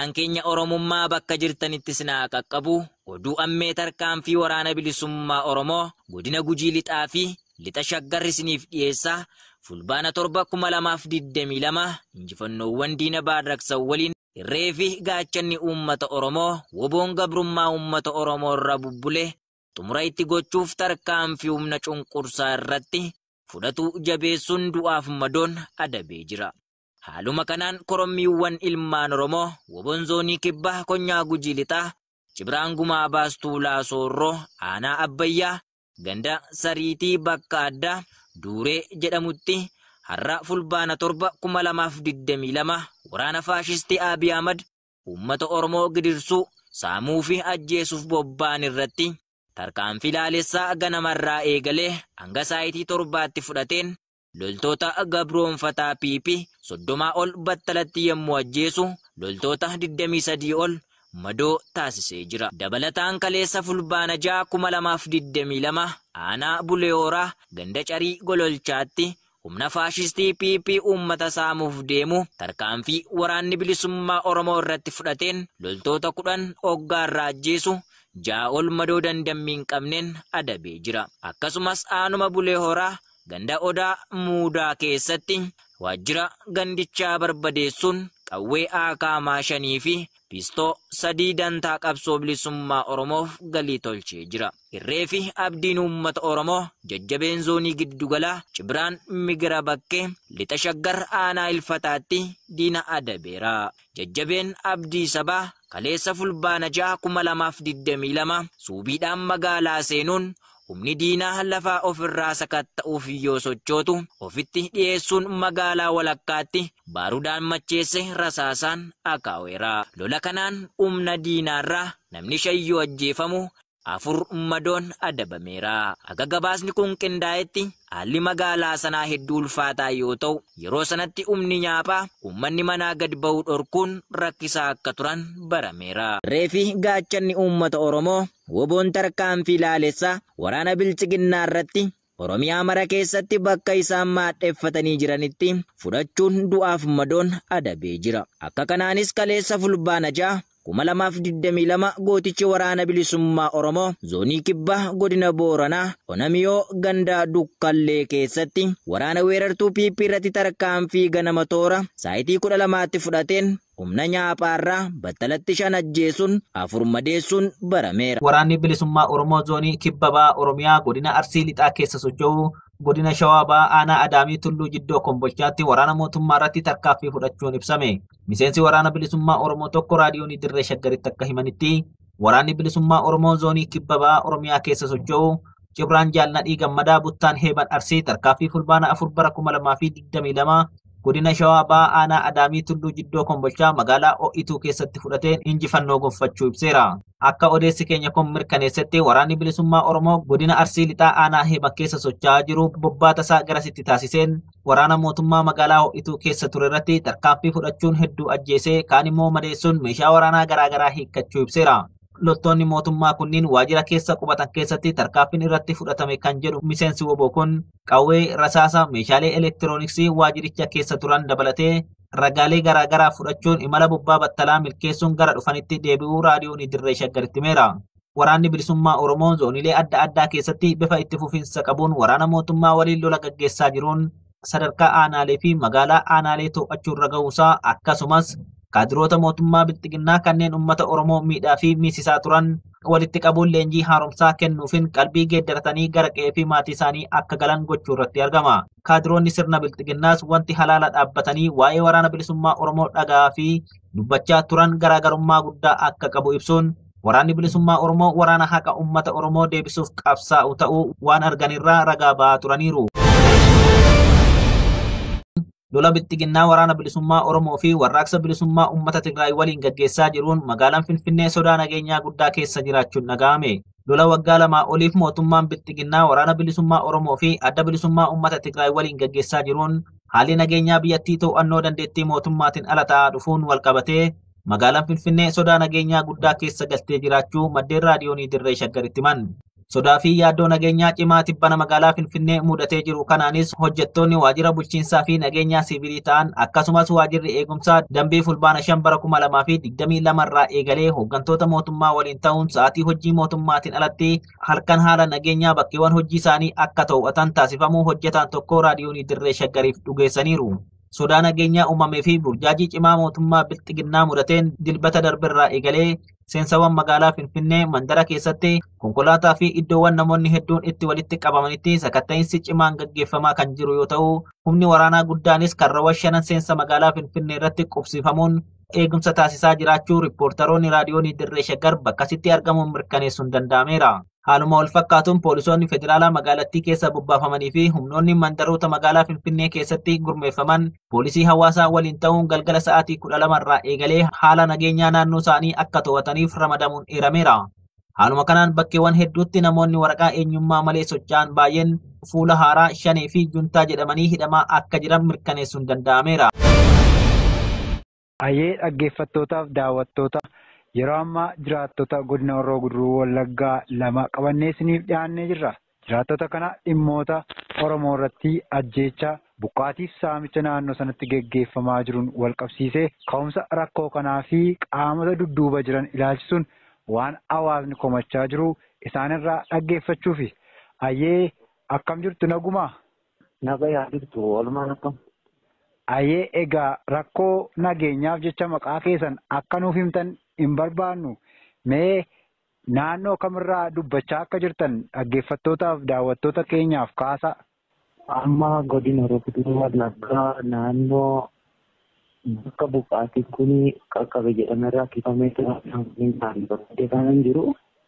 nagaan keenya Oromummaa bakka jirtanitti sinaa qaqqabu oduu ammee tarkaanfii waraana bilisummaa Oromoo godina Gujii lixaa fi lixa shaggarri isiniif dhiyeessaa fulbaana torba kuma lamaaf digdamii lama injifannoowwan diina baarraqsan waliin irree fi gaachanni uummata Oromoo woboon gabrummaa uummata Oromoo irraa bubbulee xumura itti gochuuf tarkaanfii humna cunqursaa irratti fudhatu jabeessuun du'aaf madoon adabee jira. Haaluma kanaan korommiiwwan ilmaan Oromoo woboon zoonii kibbaa konyaa gujii lixaa Cibiraan gumaa baastuu laasoorroo aanaa abbayyaa ganda sariitii bakka addaa duuree jedhamutti har'a fulbaana torba kuma lamaaf digdamii lama waraana faashistii Abiy Ahmad uummata Oromoo gidirsuu saamuu fi ajjeesuuf bobba'an irratti tarkaanfii laalessaa ganamarraa eegalee hanga saayitii torbaatti fudhateen loltoota gabroonfataa piipii soddomaa ol battalatti yommuu ajjeesu loltoota 23 ol madoo taasisee jira. Dabalataan kaleessa fulbaana ja'a kuma lamaaf 22 aanaa buleehoraa ganda carii gololchaatti humna faashistii piipii uummata saamuuf deemu tarkaanfii waraanni bilisummaa Oromoo irratti fudhateen loltoota kudhan hoggaarraa ajjeesu ja'a ol madoo dandammii hin qabneen adabee jira. Akkasumas aanuma buleehoraa ganda odaa muudaa keessatti waajjira gandichaa barbadeessuun qawwee aakaamaa shanii fi piistoo sadii dantaa qabsoo bilisummaa Oromoof galii tolchee jira. Irree fi abdiin uummata Oromoo jajjabeen zoonii giddugalaa Cibiraan migira bakkee lixa shaggar aanaa ilfataatti diina adabeera. Jajjabeen abdii sabaa kaleessa fulbaana ja'a kuma lamaaf digdamii lama suubiidhaan magaalaa seenuun humni diinaa lafaa ofirraa sakatta'uuf yoo sochootu ofitti dhiyeessuun magaalaa walakkaatti baarudaan macheesse rasaasaan akaa'eera. Lola kanaan humna diinaarraa namni shan yoo ajjeefamu afur madoon adabameera. Akka gabaasni kun qindaa'etti haalli magaalaa sanaa hedduu ulfaataa yoo ta'u yeroo sanatti humni nyaaphaa uummanni manaa gad ba'uu dhorkuun rakkisaa akka turan barameera. Reefi gaachanni uummata Oromoo woboon tarkaanfii laalessaa waraana bilchiginnaa irratti Oromiyaa mara keessatti bakka isaan maadheeffatanii jiranitti fudhachuun du'aaf madoon adabee jira. Akka kanaanis kaleessa fulbaana ja'a kuma lamaaf digdamii lama gootichi waraana bilisummaa Oromoo zoonii kibbaa godina Booranaa Onamiyoo ganda Dukkallee keessatti waraana weerartuu piippii irratti tarkaanfii ganama toora saayitii kudha lamaatti fudhateen humna nyaaphaarraa battalatti shan ajjeesuun afur madeessuun barameera. Waraanni bilisummaa Oromoo zoonii kibbabaa Oromiyaa godina Arsii lixaa keessa socho'u godina Shawaabaa aanaa Adaamii Tulluu Jiddoo Kombolchaatti waraana mootummaa irratti tarkaanfii fudhachuun ibsame. Miseensi waraana bilisummaa Oromoo tokko raadiyoon Dirree Shaggaritti akka himanitti waraanni bilisummaa Oromoo zoonii kibbabaa Oromiyaa keessa socho'u Cibraan Jaalladhii Gammadaa Buttaan Heeban Arsii tarkaanfii fulbaana afur bara kuma lamaa fi digdamii lama godina Shawaabaa aanaa Adaamii Tulluu Jiddoo Kombolchaa magaalaa Ho'ituu keessatti fudhateen injifannoo gonfachuu ibseera. Akka odeessi keenya kun mirkaneessetti waraanni bilisummaa Oromoo godina Arsii lixaa aanaa Heeban keessa socho'aa jiru bobbaata isaa garasitti taasiseen waraana mootummaa magaalaa Ho'ituu keessa ture irratti tarkaanfii fudhachuun hedduu ajjeesee kaan immoo madeessuun meeshaa waraanaa garaagaraa hiikkachuu ibseera. loltoonni mootummaa kunniin waajjira keessa qubatan keessatti tarkaanfiin irratti fudhatame kan jedhu miseensi woboo kun qawwee rasaasa meeshaalee elektirooniksii waajjiricha keessa turan dabalatee ragaalee garaagaraa fudhachuun imala bobbaa battalaa milkeessuun gara dhufanitti deebi'uu raadiyoon dirree shaggaritti himeera. Waraanni bilisummaa Oromoo zoonilee adda addaa keessatti bifa itti fufiinsa qabuun waraana mootummaa waliin lola gaggeessaa jiruun sadarkaa aanaalee fi magaalaa aanaalee to'achuurra ga'uusaa akkasumas kaadiroota mootummaa bilxiginnaa kanneen uummata Oromoo miidhaa fi miisisaa turan walitti qabuun leenjii haaromsaa kennuufin qalbii geeddaratanii gara qe'ee fi maatii isaanii akka galan gochuu irratti argama. Kaadiroonni sirna bilxiginnaas wanti halaala dhaabbatanii waa'ee waraana bilisummaa Oromoo dhagaa fi dubbachaa turan garaagarummaa guddaa akka qabu ibsuun waraanni bilisummaa Oromoo waraana haqa uummata Oromoo deebisuuf qabsaa'u ta'uu waan arganirraa ragaa ba'aa turaniiru. lola bilxiginnaa waraana bilisummaa Oromoo fi warraaqsa bilisummaa uummata Tigraay waliin gaggeessaa jiruun magaalaan Finfinnee sodaa nageenyaa guddaa keessa jiraachuun dhaga'ame. Lola waggaa lamaa oliif mootummaan bilxiginnaa waraana bilisummaa Oromoo fi adda bilisummaa uummata Tigraay waliin gaggeessaa jiruun haalli nageenyaa biyyattii to'annoo dandeettii mootummaatiin ala ta'aa dhufuun walqabatee magaalaan Finfinnee sodaa nageenyaa guddaa keessa galtee jiraachuu maddeen raadiyoonii dirree shaggaritti himan. Sodaa fi yaaddoo nageenyaa cimaa tibbana magaalaa Finfinnee mudatee jiru kanaanis hojjettoonni waajjira bulchiinsaa fi nageenyaa siviilii ta'an akkasumas waajjirri eegumsaa dambii fulbaana shan bara kuma lamaa fi digdamii lama irraa eegalee hooggantoota mootummaa waliin ta'uun sa'aatii hojii mootummaatiin alatti halkan haala nageenyaa bakkeewwan hojii isaanii akka to'atan taasifamuu hojjetaan tokko raadiyoonii dirree shaggariif dhugeessaniiru. Sodaa nageenyaa uumamee fi burjaajii cimaa mootummaa bilxiginnaa mudateen dilbata darbirraa eegalee seensawwan magaalaa Finfinnee mandara keessatti konkolaataa fi iddoowwan namoonni hedduun itti walitti qabamanitti sakatta'iinsi cimaan gaggeeffamaa kan jiru yoo ta'u humni waraanaa guddaanis karrawwan shanan seensa magaalaa Finfinnee irratti qubsiifamuun eegumsa taasisaa jiraachuu riippoortaroonni raadiyoonii dirree shaggar bakkasitti argamuun mirkaneessuun danda'ameera. Haaluma wal fakkaatuun poolisoonni federaalaa magaalattii keessa bobbaafamanii fi humnoonni mandaroota magaalaa Finfinnee keessatti gurmeeffaman poolisii hawaasaa waliin ta'uun galgala sa'aatii kudha lamarraa eegalee haala nageenyaa naannoo isaanii akka to'ataniif ramadamuun eerameera. Haaluma kanaan bakkeewwan hedduutti namoonni waraqaa eenyummaa malee socho'an baay'een fuula haaraa shanee fi juntaa jedhamanii hidhamaa akka jiran mirkaneessuun danda'ameera. Ayyee dhaggeeffattootaaf daawwattoota yeroo ammaa jiraattota godina Horroo Guduruu Wallaggaa lama qabannee isiniif dhiyaannee jirra. Jiraattota kana dhimmoota Oromoo irratti ajjeechaa buqqaatiif saamicha naannoo sanatti geggeeffamaa jiruun wal qabsiisee ka'umsa rakkoo kanaa fi qaamota dudduuba jiran ilaalchisuun waan hawaasni komachaa jiru isaanirraa dhaggeeffachuufi. Ayyee akkam jirtu nagumaa? Naga yaa jirtu walumaan akkam? Ayyee egaa rakkoo nageenyaaf jecha maqaa keessan akka nuuf himtan hin barbaannu mee naannoo kamirraa dubbachaa akka jirtan dhaggeeffattootaaf daawwattoota keenyaaf kaasa. Amma godina Horroo Guduruu Wallaggaa naannoo bakka buqqaatiin kun qaqqabe jedhamerraa kifamee ture kan jiru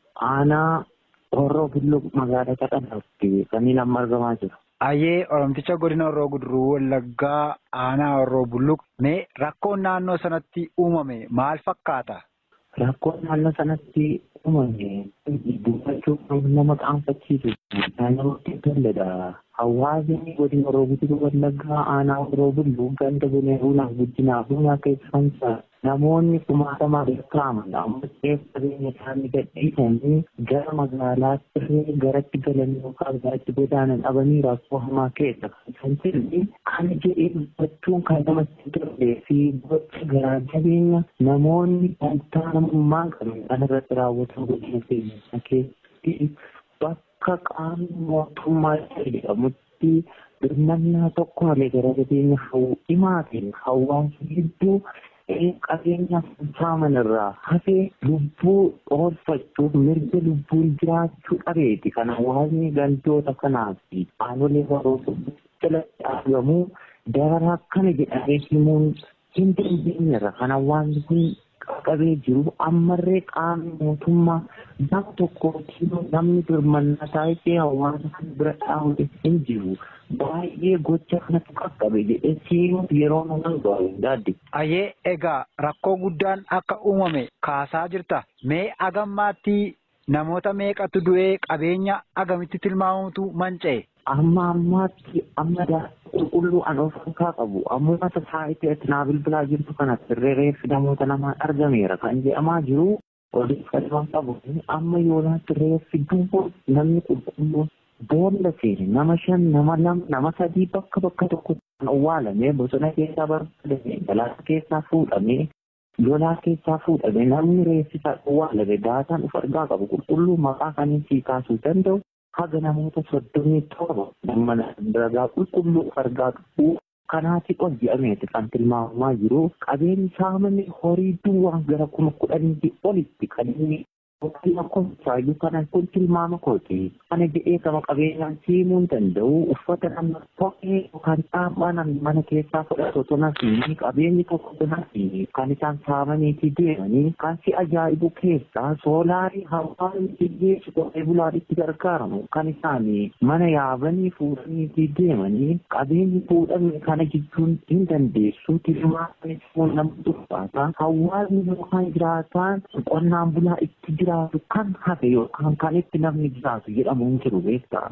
aanaa Horroo Bulluu magaalaa Cadhanaatti kan inni amma argamaa jiru. Ayyee Oromticha godina Horroo Guduruu Wallaggaa aanaa Horroo Bulluq mee rakkoon naannoo sanatti uumame maal fakkaata? Rakkoon naannoo sanatti uumame dubbachuuf nama qaanfachiisu namatti tolledha. Hawaasni godina Horroo Guduruu Wallaggaa aanaa Horroo Bulluu ganda bunee buunaaf guddinaaf buunaa keessatti namoonni kumaatamaa lakkaa'aman amma qabeenya isaanii gadhiisanii gara magaalaatti garatti galanii yookaan garatti godaanan dhabanii rakkoo hamaa keessa kan jirre kan jedhee dubbachuun kan namatti tolee fi gocha garaa jabeenya namoonni wantaa namummaa qaban kan irratti raawwatan godina keenya keessatti bakka qaamni mootummaa jedhamutti birmannaa tokko malee gara jabeenya himaatiin hawaasa hedduu qabeenya saaman irraa hafee lubbuu oolfachuuf mirga lubbuun jiraachuu dhabeeti kan hawaasni gandoota kanaaf aanolee barootaa jalatti argamu daraa akkana jedhamee himuun hin dandeenyerra kan hawaasni kun qabee jiru ammarree qaamni mootummaa nama tokkootiin namni birmannaa taa'ee hawaasa kan bira dhaabate hin jiru. baay'ee gocha kanatti qaqqabe jedhee siimuuf yeroo nama gahu daadde. Ayyee egaa rakkoo guddaan akka uumame kaasaa jirta. Mee agammaatti namoota meeqatu du'ee qabeenya agamitti tilmaamutu manca'e? Amma ammaatti amma qulqulluu an of harkaa qabu ammuma saayitii itti naa bilbilaa jirtu kanatti reeffi namoota lamaan argameera kan jedhamaa jiru odeeffannoo qabu amma yoonaatti reeffi duwwaa namni qulqulluun boolla seene nama shan nama lama nama sadii bakka bakka tokko awwaalame bosona keessaa barbaadame galaana keessaa fuudhame lolaa keessaa fuudhame namni reessisaa awwaalame daataan uf argaa qabu qulqulluu maqaa kaniin sii kaasuu danda'u haga namoota soddomii torba nama ragaa qulqulluu uf argaa qabu kanaati ol jedhameeti kan tilmaamamaa jiru qabeenyi saamame horii duwwaa gara kuma kudhanii olitti kan inni Wakilaa kootichaayyuu kana kun tilmaama kooti. Kana jedhee gama qabeenyaan siimuu hin danda'u. Uffata nama kophee yookaan xaaphaa namni mana keessaa fudhatu osoo nafi qabeenyi tokko nafi kan isaan saamaniitii deemanii kan si ajaa'ibu keessaa soolaarii hawaasni hiyyeessu qotee bulaan itti gargaaramu kan isaan mana yaabanii fuudhaniitii deemanii qabeenyi fuudhame kana jechuun hin dandeessu. Tilmaama nama dhuunfaata. Hawaasni yookaan jiraataan qonnaan bulaa itti jira. jiraatu kan hafe yookaan kan itti namni jiraatu jedhamu hin jiru beektaa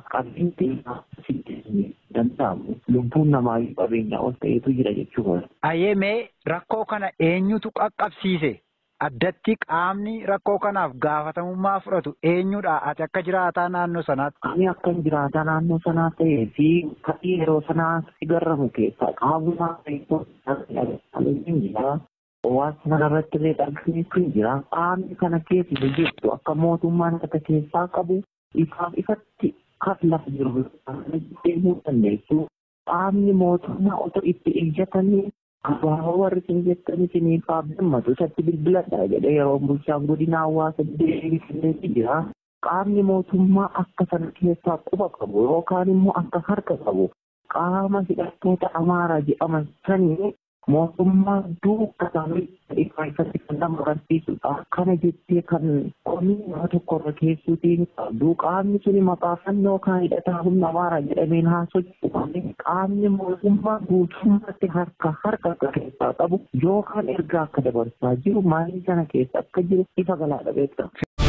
qabeenyi danda'amu lubbuun namaa qabeenya ol ta'etu jira jechuudha. Ayyee mee rakkoo kana eenyutu qaqqabsiise? addatti qaamni rakkoo kanaaf gaafatamummaa fudhatu eenyudha ati akka jiraataa naannoo sanaatti. Ani akka jiraataa naannoo sanaa ta'ee fi fakkii yeroo sanaa si garramu keessaa qaamuma jira. Hawaasa kanarratti illee dhabsiisu jira. Qaamni kana keessa jirtu akka mootummaan akka keessaa qabu ifaaf ifatti kan lafa jiru deemuu dandeessu. Qaamni mootummaa otoo itti ijjatanii abaaboo warri isin jettanii isiniif abdammatu isatti bilbiladha jedhee yeroo bulchaan godina hawaasa deebisee jira. Qaamni mootummaa akka sana keessaa quba qabu yookaan immoo akka harka qabu qaama hidhattoota amaaraa jedhaman sanii mootummaa duuka isaanii ifaa ifatti kan nama agarsiisudha. Kana jettee kan komii nama tokkorra keessuutiin qabdu qaamni suni maqaa fannoo kan hidhataa humna amaaraa jedhameen haasochuu qaamni mootummaa guutummaatti harka harka akka keessaa qabu yookaan ergaa akka dabarsaa jiru maalii sana keessa akka jiru ifa galaadha beekama.